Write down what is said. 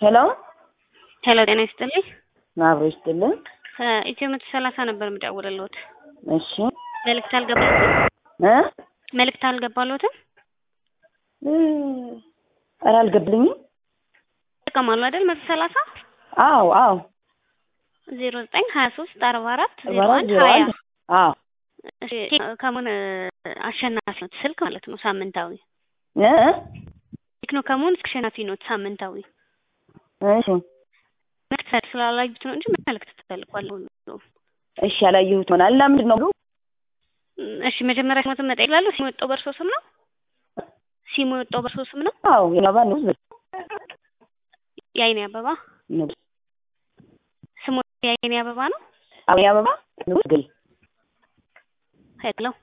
ሄሎ ሄሎ ጤና ይስጥልኝ። አብሮ ይስጥልን። ከኢትዮ መቶ ሰላሳ ነበር የምደውልልዎት። እሺ መልእክት አልገባሎትም? እ መልእክት አልገባሎትም? እ ኧረ አልገባልኝም። ይጠቀማሉ አይደል? መቶ ሰላሳ አዎ አዎ ዜሮ ዘጠኝ ሀያ ሶስት አርባ አራት ዜሮ አራት አንድ ዜሮ ሀያ አንድ አዎ እሺ፣ ከሙን አሸናፊ ኖት ስልክ ማለት ነው ሳምንታዊ እ ቴክኖ ከሙን አሸናፊ ኖት ሳምንታዊ እሺ መልእክት ስላላዩት ነው እንጂ መልእክት ተልኳል። እሺ ያላየሁት ይሆናል። እና ምንድን ነው ብሎ እሺ መጀመሪያ ስሞትን መጠየቅ እላለሁ። ሲሙ የወጣው በእርሶ ስም ነው? ሲሙ የወጣው በእርሶ ስም ነው? አዎ የማባ ነው የአይኔ አበባ ነው ስሙ የአይኔ አበባ ነው። አዎ የአበባ ንጉስ ግል ሄሎ